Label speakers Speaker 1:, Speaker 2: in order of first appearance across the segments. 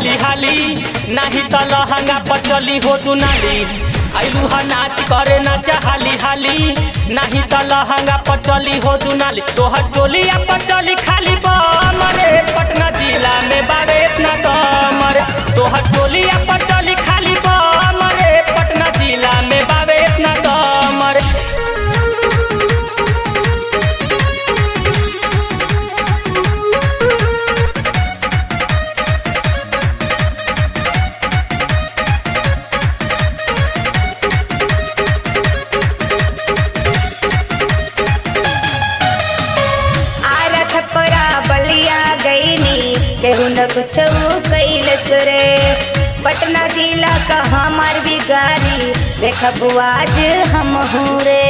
Speaker 1: हाली हाली नाही त लहंगा पर चली हो दुनाली आइलू हा नाच करे नाच हाली हाली नाही त लहंगा पर चली हो दुनाली तोहर टोलिया पर चली खाली बमरे पटना जिला में बारे इतना दमरे तोहर टोलिया पर चली खाली बमरे पटना जिला में बारे इतना दमरे
Speaker 2: आरा छपरा बलिया गईनी केहू न कुछ कैलस रे पटना जिला का हमार बिगारी देखब आज हम रे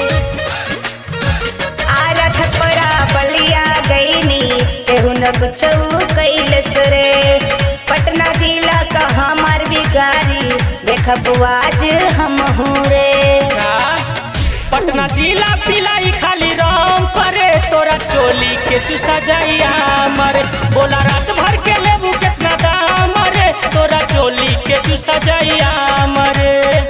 Speaker 2: आरा छपरा बलिया गईनी केहू न कुछ कैलस रे पटना जिला का हमार बिगारी देखब आज हम रे
Speaker 1: पटना जिला पिलाई खाली राम करे तोरा चोली के चुसा जाइया मरे बोला रात भर के लेबू कितना दाम रे तोरा चोली के चुसा जाइया मरे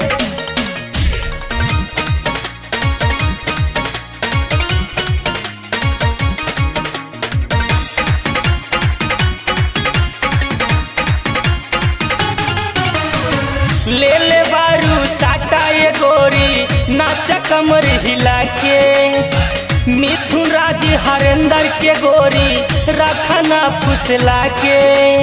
Speaker 1: ले ले बारू साटा ये गोरी नाच कमर हिला के मिथुन राज हरेंद्र के गोरी रखना फुसला के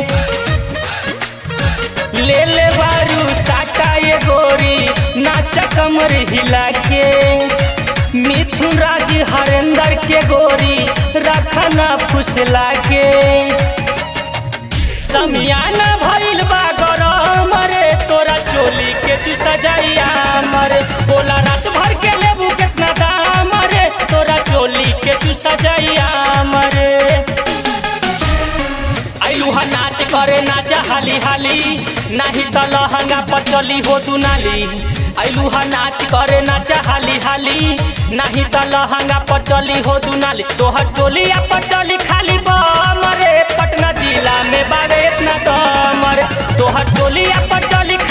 Speaker 1: ले ले बारू साटा ये गोरी नाच कमर हिला के मिथुन राज हरेंद्र के गोरी रखना फुसला के समियाना भइल बा गरम रे तोरा चोली के तू सजाइया मरे बोला रात भर के लेबू कितना दाम रे तोरा चोली के तू सजाइया मरे आइलू हा नाच करे नाच हाली हाली नाही त लहंगा पर चली हो दुनाली आइलू हा नाच करे नाच हाली हाली नाही त लहंगा पर चली हो दुनाली तोहर टोलिया पर चली खाली बमरे पटना जिला में बारे इतना दमरे तोहर टोलिया पर चली